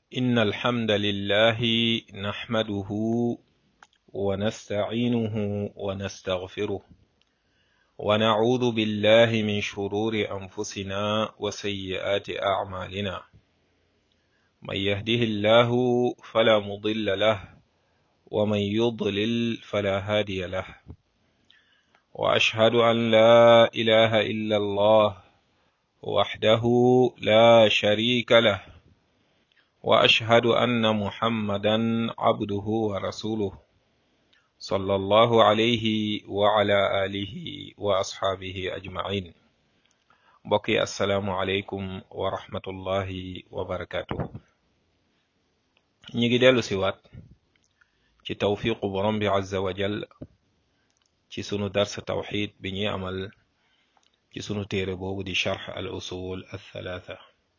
إن الحمد لله نحمده ونستعينه ونستغفره ونعوذ بالله من شرور أنفسنا وسيئات أعمالنا من يهده الله فلا مضل له ومن يضلل فلا هادي له وأشهد أن لا إله إلا الله وحده لا شريك له واشهد ان محمدا عبده ورسوله صلى الله عليه وعلى اله واصحابه اجمعين بقي السلام عليكم ورحمه الله وبركاته ñi ngi dellu si waat ci tawfiqu borom bi azza wa jal ci sunu dars tawxid bi ñuy amal ci sunu téere boobu di charx al usul al thalatha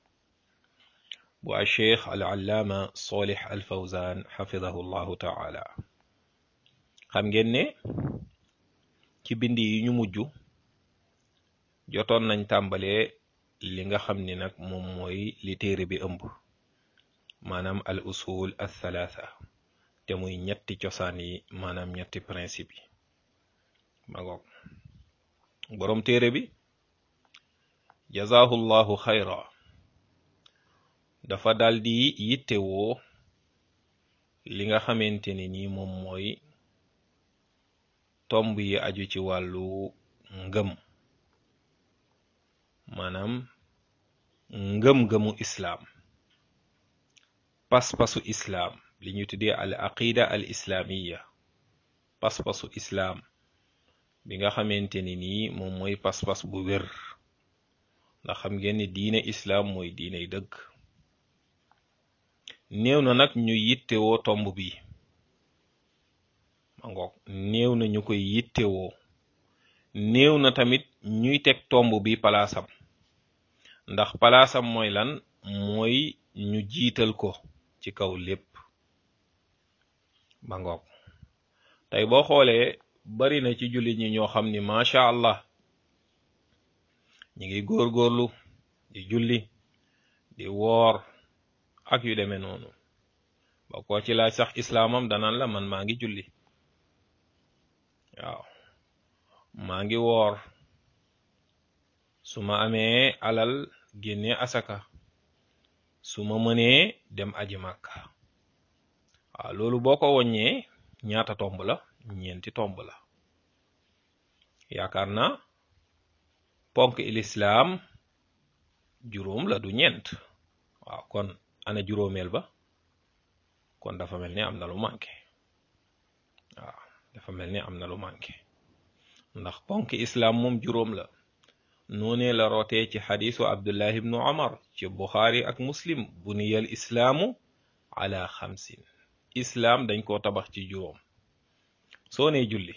bu a cheikh al allaama solih al fawzan xafidahu llahu taala xam ngeen ne ci bind yi ñu mujj jotoon nañ tàmbalee li nga xam ni nag moom mooy li téere bi ëmb maanaam al usul al thalatha te muy ñetti cosaan yi maanaam ñetti principe yi ma ngoog boroom téere bi jazahu llahu xayra dafa daldi yittewoo li nga xamante ne ni moom mooy tomb yi aju ci wàllu ngëm maanaam ngëm-ngëmu islaam pas-pasu islaam li ñu tuddee al aqida al islaamiya pas-pasu islaam bi nga xamante ni nii moom mooy pas-pas bu wér ndax xam ngeen ni diine islaam mooy diiney dëgg néew na nag ñu yittewoo tomb bi ma ngoog néew na ñu koy yittewoo néew na tamit ñuy teg tomb bi palaasam ndax palaasam mooy lan mooy ñu jiital ko ci kaw lépp ma ngoog tey boo xoolee bari na ci jullit ñi ñoo xam ni macha allah ñi ngi góorgóorlu di julli di woor ak yu demee noonu ba koo ci laaj sax islaamam danaan la man maa ngi julli waaw maa ngi woor su ma amee alal génne asaka su ma mënee dem aji màkka waaw loolu boo ko woññee ñaata tomb la ñeenti tomb la yaakaar naa ponk ilislaam juróom la du ñeent waaw kon ana juróomeel ba kon dafa mel ni am na lu manqué waaw dafa mel ni am na lu manqué ndax ponk islaam moom juróom la noonee la rootee ci xadiisu abdullah ibnu omar ci buxaari ak muslim buniyal islaamu ala xamsin islaam dañ koo tabax ci juróom soo nee julli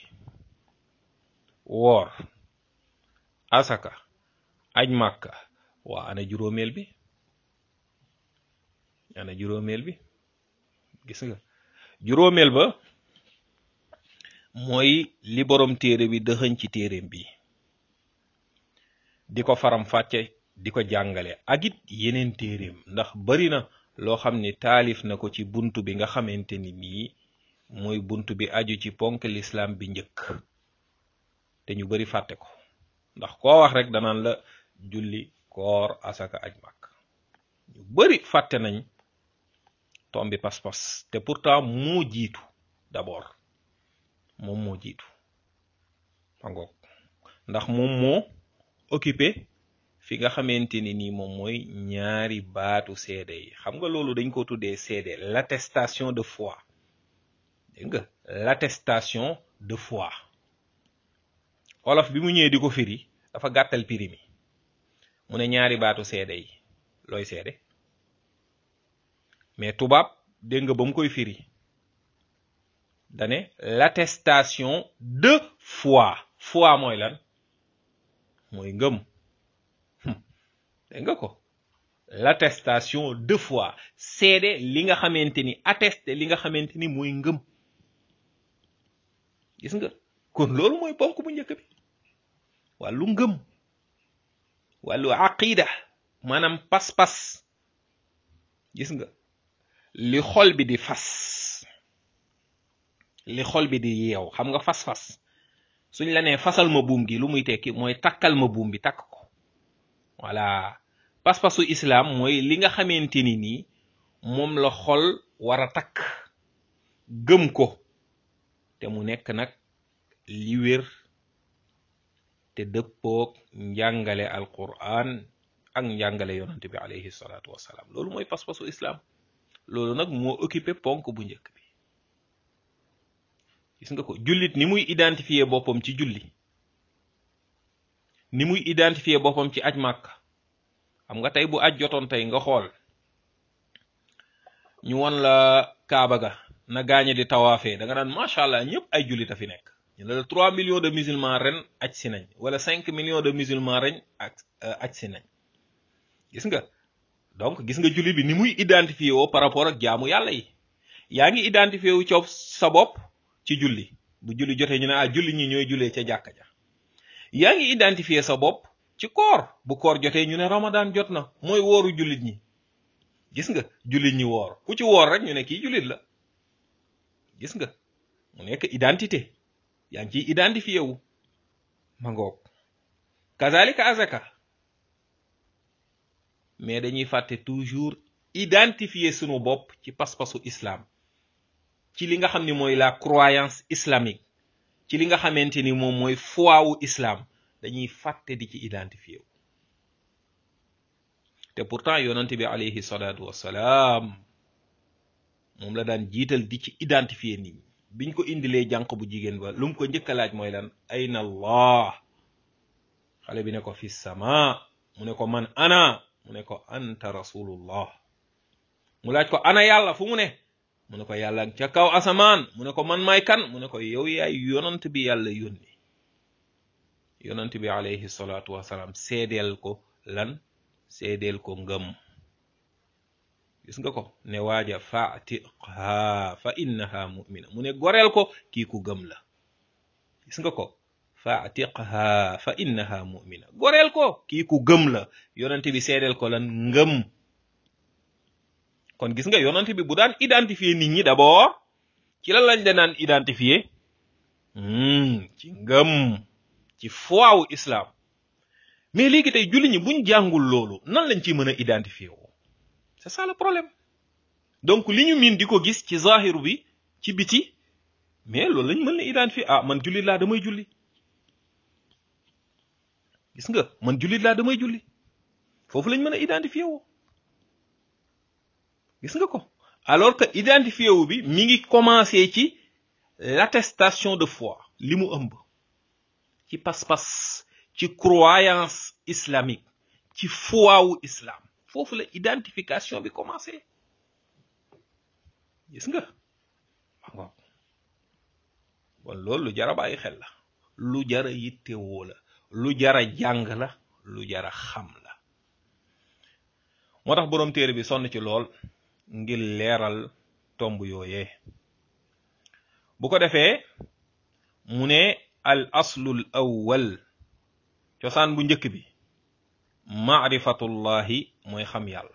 woor asaka aj màkka waa ana juróomeel bi ana juróomeel bi gis nga juróomeel ba mooy li borom téere bi dëxëñ ci téereem bi di ko faram fàcce di ko jàngale ak it yeneen téereem ndax bari na loo xam ni taalif na ko ci buntu bi nga xamante ni nii mooy buntu bi aju ci ponk lislaam bi njëkk te ñu bari fàtte ko ndax koo wax rek danaan la julli koor asaka aj màkk ñu bari fàtte nañ tombi pas-pas te pourtant moo jiitu d'abord moom moo jiitu fangoog ndax moom moo occupé fi nga xamante ni nii moom mooy ñaari baatu seede yi xam nga loolu dañ ko tuddee seede l'attestation de foi dégg nga l'attestation de foi olof bi mu ñëwee di ko firi dafa gàttal piri mi mu ne ñaari baatu seede yi looy seede mais tubaab dégg nga ba mu koy firi dane l'attestation de foi foi mooy lan mooy ngëm dégg nga ko l'attestation de foi seede li nga xamante ni attesté li nga xamante ni mooy ngëm gis nga kon loolu mooy ponk bu njëkk bi wàllu ngëm wàllu aqida maanaam pas-pas gis nga li xol bi di fas li xol bi di yeew xam nga fas-fas suñ la nee fasal ma buum gi lu muy tekki mooy takkal ma buum bi takk ko voilà pas-pasu islam mooy li nga xamante ni nii moom la xol war a takk gëm ko te mu nekk nag li wér te dëppoog njàngale alquran ak njàngale yonante bi alayhi salaatu wassalaam loolu mooy pas-pasu islam loolu nag moo occupé ponk bu njëkk bi gis nga ko jullit ni muy identifier boppam ci julli ni muy identifier boppam ci aj màkk xam nga tey bu aj jotoon tey nga xool ñu won la kaaba ga na gaañe di tawaafee da nga naan macha allah ñëpp ay jullit a fi nekk ñu ne la trois millions de musulmans ren aj si nañ wala cinq millions de musulmans ren ak aj si nañ gis nga donc gis nga jullit bi ni muy identifier woo par rapport ak jaamu yàlla yi yaa ngi identifier wu coow sa bopp ci julli bu julli jotee ñu ne ah julli ñi ñooy jullee ca jàkka ja yaa ngi identifier sa bopp ci koor bu koor jotee ñu ne ramadan jot na mooy wooru jullit ñi gis nga jullit ñi woor ku ci woor rek ñu ne kii jullit la gis nga mu nekk identité yaa ngi ciy identifié wu ma ngoog kazalika azaka mais dañuy fàtte toujours identifier sunu bopp ci pas-pasu islam ci li nga xam ni mooy la croyance islamique ci li nga xamante ni moom mooy foi wu islam dañuy fàtte di ci identifié wu te pourtant yonante bi alayhi salaatu wassalaam moom la daan jiital di ci identifier nit ñi biñ ko indilee jànq bu jigéen ba lu mu ko njëkk a laaj mooy lan ayna allah xale bi ne ko fi sama mu ne ko man ana mu ne ko anta rasulullah mu laaj ko ana yàlla fu mu ne mu ne ko yàlla ca kaw asamaan mu ne ko man may kan mu ne ko yow yaay yonant bi yàlla yónni yonant bi alayhi salaatu wasalaam seedeel ko lan seedeel ko ngëm gis nga ko ne waaja fatiqha fa innaha mu'mina mu ne goreel ko kii ku gëm la gis nga ko fatiqha fa innaha mu'mina goreel ko kii ku gëm la yonent bi seedeel ko lan ngëm kon gis nga yonent bi bu daan identifier nit ñi d'abord ci lan lañ danaan identifier ci ngëm ci foi wu islam mais léegi tey julli ñi buñ jàngul loolu nan lañ ciy mën a identifier woo c'est ça le problème donc li ñu miin di ko gis ci zahiru bi ci biti mais loolu lañ mën a identifier ah man jullit laa damay julli gis nga man jullit laa damay julli foofu lañ mën a identifier woo gis nga ko alors que identifier wu bi mi ngi commencer ci l'attestation de foi li mu ëmb ci pas-pas ci croyance islamique ci foi wu islam foofu la identification bi commencé gis nga waaw bon loolu lu jara bàyyi xel la lu jara yittewoo la lu jara jàng la lu jara xam la moo tax boroom téere bi sonn ci lool ngir leeral tomb yooyee bu ko defee mu ne al aslul awwal cosaan bu njëkk bi maarifatullahi mooy xam yàlla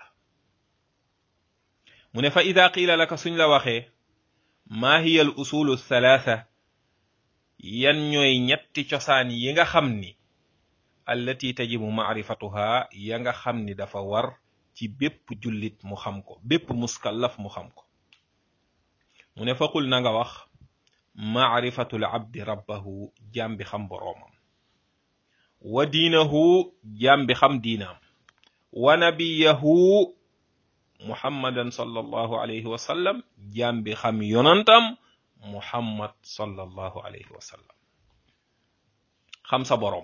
mu ne fa ida qiila laka suñ la waxee maa hiya al usulu thalatha yan ñooy ñetti cosaan yi nga xam ni allati tajibu maarifatuha ya nga xam ni dafa war ci bépp jullit mu xam ko bépp muskallaf mu xam ko mu ne faqul na nga wax maarifatul abdi rabbahu jaam bi xam boroomam wa diinahu jaam bi xam diinaam wa nabiyahu muhammadan sallallahu alayhi wa sallam jaam bi xam yonantam muhammad sallallahu alayhi wa sallam xam sa boroom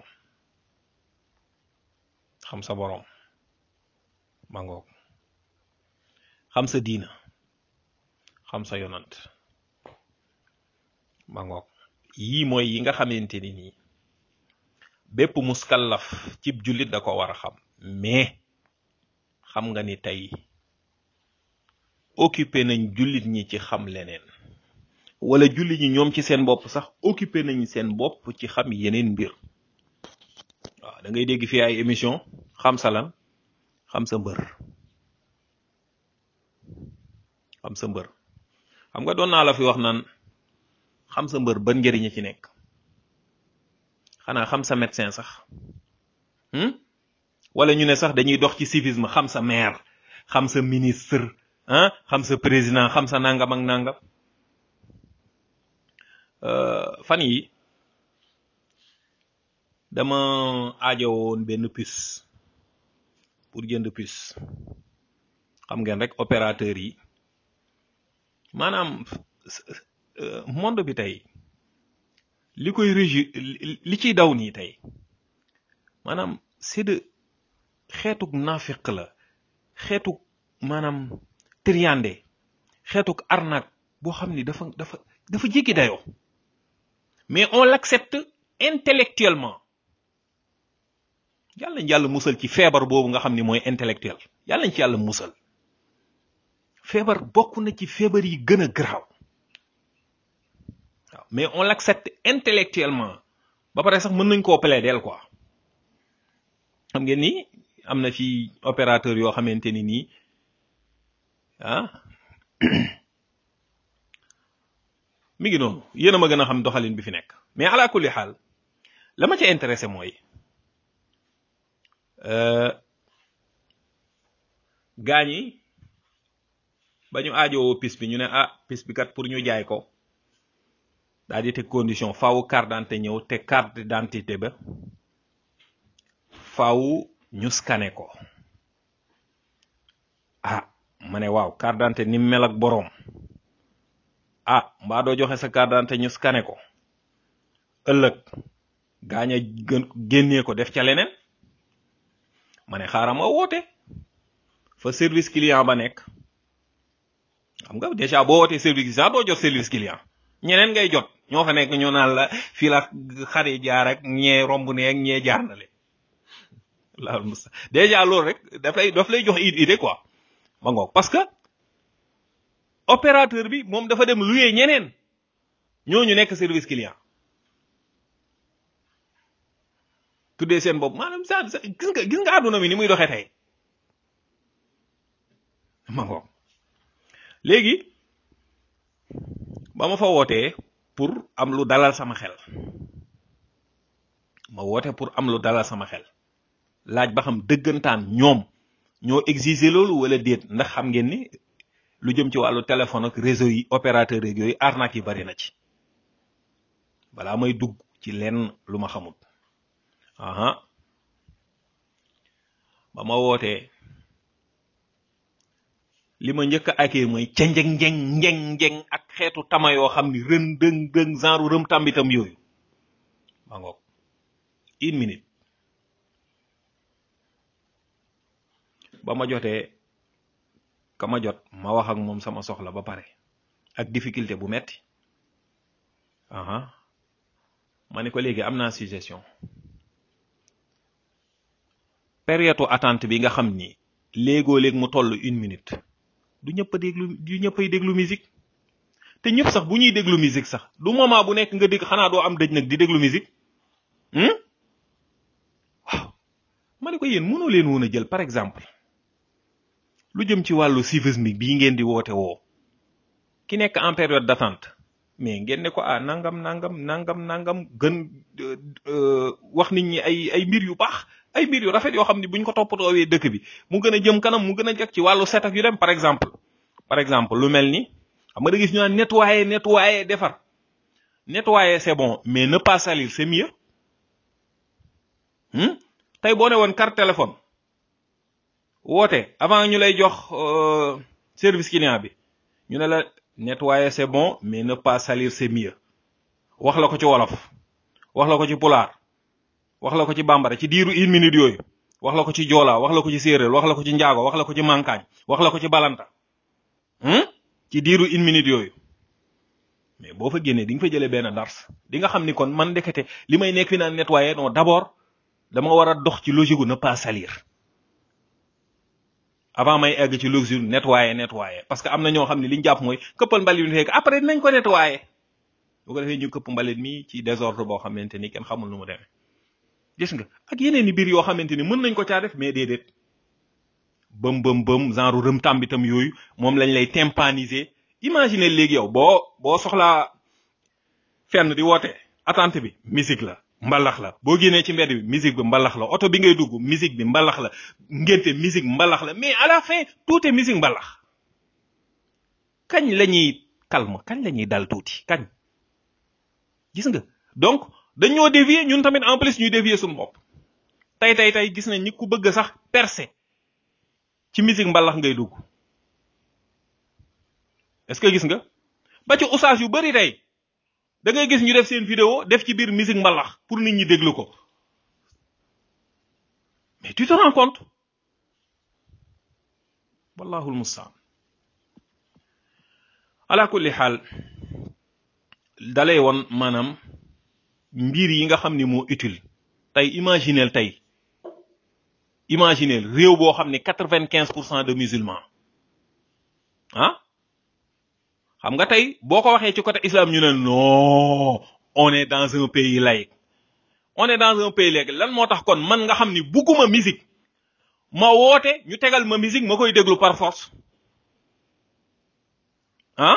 xam sa boroom ma ngoog xam sa diina xam sa yonant ma ngoog yii mooy yi nga xamante ni nii bépp muskallaf cib jullit da ko war a xam mais xam nga ni tey occupé nañ jullit ñi ci xam leneen wala jullit ñi ñoom ci seen bopp sax occupé nañ seen bopp ci xam yeneen mbir waaw da ngay dégg fii ay émission xam sa lan xam sa mbër xam sa mbër xam nga doon naa la fi wax naan xam sa mbër ban njëriñ ci nekk xanaa xam sa médecin sax wala ñu ne sax dañuy dox ci civisme xam sa maire xam sa ministre ah xam sa président xam sa nangam ak nangam fan yi dama aajowoon benn puce pour jënd puce xam ngeen rek opérateur yi maanaam monde bi tey li koy régi li ciy daw nii tey maanaam c'est de xeetuk naafiq la xeetuk maanaam triande xeetuk arnaque boo xam ni dafa dafa dafa jéggi dayoo mais on l'accepte intellectuellement yàlla nañ yàlla musal ci feebar boobu nga xam ni mooy intellectuel yàlla nañ ci yàlla musal feebar bokk na ci feebar yi gën a garaaw waaw mais on l'accepte intellectuellement ba pare sax mën nañ koo plaider quoi xam ngeen ni am na fi opérateur yoo xamante ni nii ah mi ngi noonu yéen a ma gën a xam doxalin bi fi nekk mais ala kulli xaal la ma ca intéressé mooy gaañ yi ba ñu aajowoo pis bi ñu ne ah pis bi kat pour ñu jaay ko daal di teg condition faaw carte d'identité ñëw te carte d'identité ba faaw ñu scanné ko ah ma ne waaw carte d'identité ni mel ak boroom ah mbaa doo joxe sa carte d'identité ñu scanné ko ëllëg gaañ a gën génnee ko def ca leneen ma ne xaaral ma woote fa service client ba nekk xam nga déjà boo wootee service client doo jot service client ñeneen ngay jot ñoo fa nekk ñoo naan la fii la xare jaar ak ñee romb ne ak ñee jaar na le laal musta déjà loolu rek daf lay daf lay jox idée quoi ma ngoog parce que opérateur bi moom dafa dem luyee ñeneen ñooñu nekk service client tuddee seen bopp maanaam sa gis nga gis nga àdduna mi ni muy doxee tey ma ngoog léegi ba ma fa wootee pour am lu dalal sama xel ma woote pour am lu dalal sama xel laaj ba xam dëggantaan ñoom ñoo exiger loolu wala déet ndax xam ngeen ni lu jëm ci wàllu téléphone ak réseau yi opérateur yeeg yooyu arnaque yi bari na ci balaa may dugg ci lenn lu ma xamul aha ba ma wootee li ma njëkk a akee mooy ca njeng njeng njeng njeng ak xeetu tama yoo xam ni rën dëng dëng genre rëm tambitam yooyu ma ngoog une minute ba ma jotee ka ma jot ma wax ak moom sama soxla ba pare ak difficulté bu metti aha ma ne ko léegi am naa suggestion période attente bi nga xam ni léegoo léeg mu toll une minute du ñëpp a déglu du ñëpp ay déglu musique te ñëpp sax bu ñuy déglu musique sax du moment bu nekk nga dégg xanaa doo am dëj nag di déglu musique waaw ma ne ko yéen mënoo leen woon a jël par exemple lu jëm ci wàllu civisme bii ngeen di woote woo ki nekk en période d'attente mais ngeen ne ko ah nangam nangam nangam nangam gën wax nit ñi ay ay mbir yu baax ay mbir yu rafet yoo xam ne buñ ko toppatoowee dëkk bi mu gën a jëm kanam mu gën a jag ci wàllu set ak yu dem par exemple par exemple lu mel ni xam nga da gis ñu naan nettoyer nettoyer defar nettoyer c'est bon mais ne pas salir c'est mieux tey boo ne woon carte téléphone woote avant ñu lay jox service client bi ñu ne la nettoyer c'est bon mais ne pas salir c'est mieux wax la ko ci wolof wax la ko ci pulaar wax la ko ci bambara ci diiru une minute yooyu wax la ko ci joola wax la ko ci séeréer wax la ko ci njaago wax la ko ci mankaañ wax la ko ci balanta ci diiru une minute yooyu mais boo fa génnee di nga fa jëlee benn dars di nga xam ni kon man ndekete li may nekk fi naan nettoyer non d'abord dama war a dox ci logique gu ne pas salir avant may egg ci logique nettoyer nettoyer parce que am na ñoo xam ne li ñu jàpp mooy këppal mbalit mi fekk après dinañ ko nettoyer bu ko defee ñu këpp mbalit mi ci désordre boo xamante ni kenn xamul nu mu demee gis nga ak yeneen i biir yoo xamante ni mën nañ ko caa def mais déedéet bëm bëm bëm genre rëm tàmbitam yooyu moom lañ lay tympaniser imagine léegi yow boo boo soxlaa fenn di woote attente bi musique la mbalax la boo génnee ci mbedd bi musique bi mbalax la oto bi ngay dugg musique bi mbalax la ngénte musique mbalax la mais à la fin tout est musique mbalax kañ la ñuy calme kañ la ñuy dal tuuti kañ gis nga donc dañoo dévier ñun tamit en plus ñuy dévier suñu bopp tey tey tey gis nañ ni ku bëgg sax percer ci musique mbalax ngay dugg est-ce que gis nga ba ci oustaz yu bari tey da ngay gis ñu def seen vidéo def ci biir musique mbalax pour nit ñi déglu ko mais tu te rends compte wallahu almustaan ala kulli xaal dalay woon maanaam mbir yi nga xam ni moo utile tey imagineel tey imagineel réew boo xam ne quatre vingt quinze pour cent de musulmans ah xam nga tey boo ko waxee ci côté islam ñu ne non on est dans un pays laïque on est dans un pays laïque lan moo tax kon man nga xam ni bugguma musique ma woote ñu tegal ma musique ma koy déglu par force ah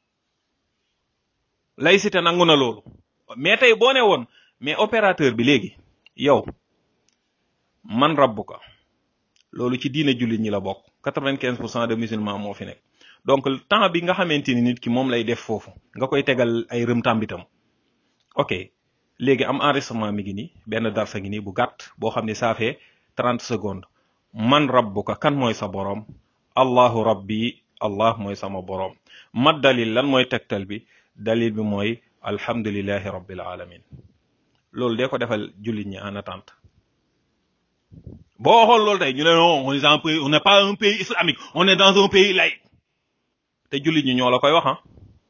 laïcité nangu na loolu mais tey boo ne woon mais opérateur bi léegi yow man rabbuka loolu ci diine jullit ñi la bokk quatre-vingt-quinze pour cent de musulmans moo fi nekk donc temps bi nga xamante ni nit ki moom lay def foofu nga koy tegal ay rëm tàmbitam ok léegi am enregistrement mi ngi nii benn darsa ngi nii bu gàtt boo xam ne ça fait trente secondes man rabbuka kan mooy sa boroom allahu rabbi allah mooy sama boroom mat dalil lan mooy tegtal bi dalil bi mooy alhamdulillahi rabbil alamin loolu dee ko defal jullit ñi en attente boo waxoon loolu tey ñu ne non on est un pays on n'est pas un pays islamique on est dans un pays laïque te jullit ñi ñoo la koy wax ah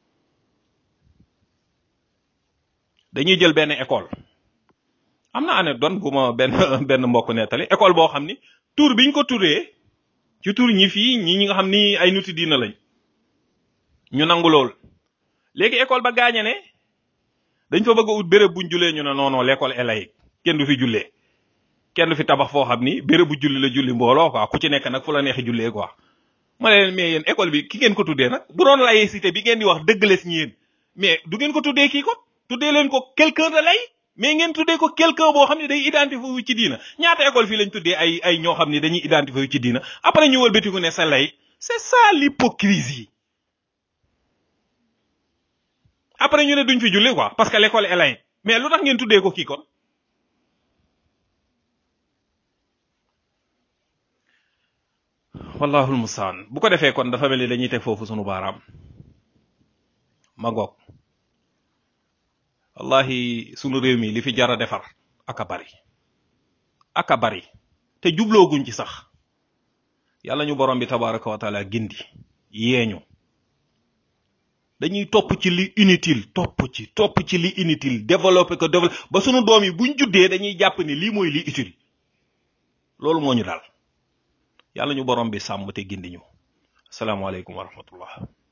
dañuy jël benn école am na anecdote bu ma benn benn mbokk nettali école boo xam ni tur biñ ko turee ci tur ñi fii ñi ñi nga xam ni ay nuti diina lañ ñu nangu lool léegi école ba gaañe ne dañ fa bëgg a ut béréb buñ jullee ñu ne non non l'école est laïque kenn du fi jullee kenn du fi tabax foo xam ni béréb bu julli la julli mbooloo quoi ku ci nekk nag fu la neexi jullee quoi ma ne leen mais yéen école bi ki ngeen ko tuddee nag bu doon laïcité bi ngeen di wax dëgg la si yéen mais du ngeen ko tuddee kii ko tuddee leen ko quelqu'un de lay mais ngeen tuddee ko quelqu'un boo xam ne day identifié wu ci diina ñaata école fii lañ tuddee ay ay ñoo xam ne dañuy identifié wu ci diina après ñu wëlbatiku ne sa lay c'est ça l'hypocrisie après ñu ne duñ fi julli quoi parce que l'école est laïque mais lu tax ngeen tuddee ko kii kon wallahul mustaan bu ko defee kon dafa mel ni dañuy teg foofu sunu baaraam ma ngoog wallahi sunu réew mi li fi jar a defar aka bari aka bari te jublooguñ ci sax yàlla ñu borom bi tabaraka wa taala gindi yeeñu dañuy topp ci li inutile topp ci topp ci li inutile développer ko développer ba sunu doom yi buñ juddee dañuy jàpp ni lii mooy li utile loolu moo ñu daal yàlla ñu borom bi sàmm te gindi ñu asalaamaaleykum wa rahmatullah